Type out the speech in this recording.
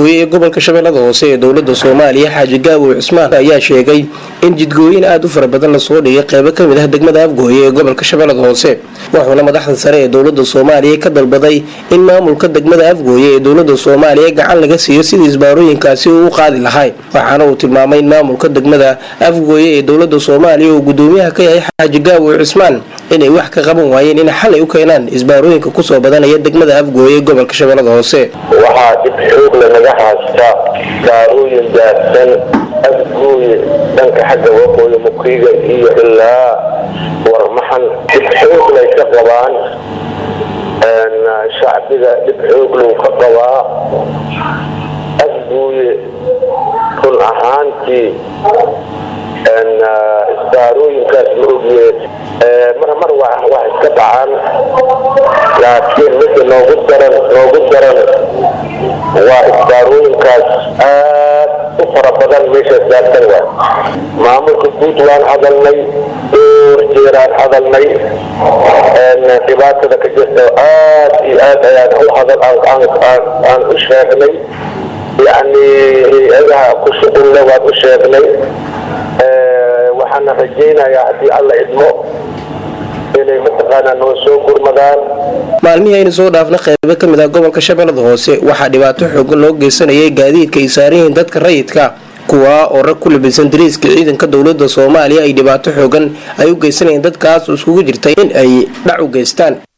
afgooye ee gobolka shabeellada hoose ee dowlada soomaaliya xaaji gaabow cismaan ayaa sheegay in jidgooyin aada u fara badan lasoo dhigay qeybo kamid ah degmada afgooye ee gobolka shabeellada hoose wuxuuna madaxda sare ee dowlada soomaaliya ka dalbaday in maamulka degmada afgooye ee dowlada soomaaliya gacan laga siiyo sidii isbaarooyinkaasi uu u qaadi lahay waxaana uu tilmaamay in maamulka degmada afgooye ee dowlada soomaaliya uu gudoomiyaha ka yahay xaaji gaabow cismaan inay wax ka qaban waayeen in xalay u keenaan isbaarooyinka kusoo badanaya degmada afgooye ee gobolka shabeellada hoose waxaa dhib xoog lanaga haysta baarooyin daadsan afgooye dhanka xagga waqooyi mukiiga iyo ilaa warmaxan dhib xoog lay ka qabaan shacbiga dhib xoog lou ka qabaa afgooye run ahaantii isbaarooyinkaas ma ogyeed mar mar wax iska dhacaan laakiin midda noogu daran noogu daran waa isbaarooyinkaas aad u fara badan meeshaas daadsan waa maamulka guud waan hadalnay dhowr jeeraan hadalnay dhibaatada ka jirta aad iyo aad ayaan u hadal aan u sheegnay yacni hay-adaha ku shuqulle waan u sheegnay waxaana rajaynayaa haddii alla idmo inay mataqaanaa noo soo gurmadaan maalmihii aynu soo dhaafna qeybo kamid ah gobolka shabeellada hoose waxaa dhibaato xoogan loo geysanayay gaadiidka ay saaran yihiin dadka rayidka kuwaa oo rag ku labisan dariiska ciidanka dowlada soomaaliya ay dhibaato xoogan ay u geysanayeen dadkaas iskugu jirtay in ay dhac u geystaan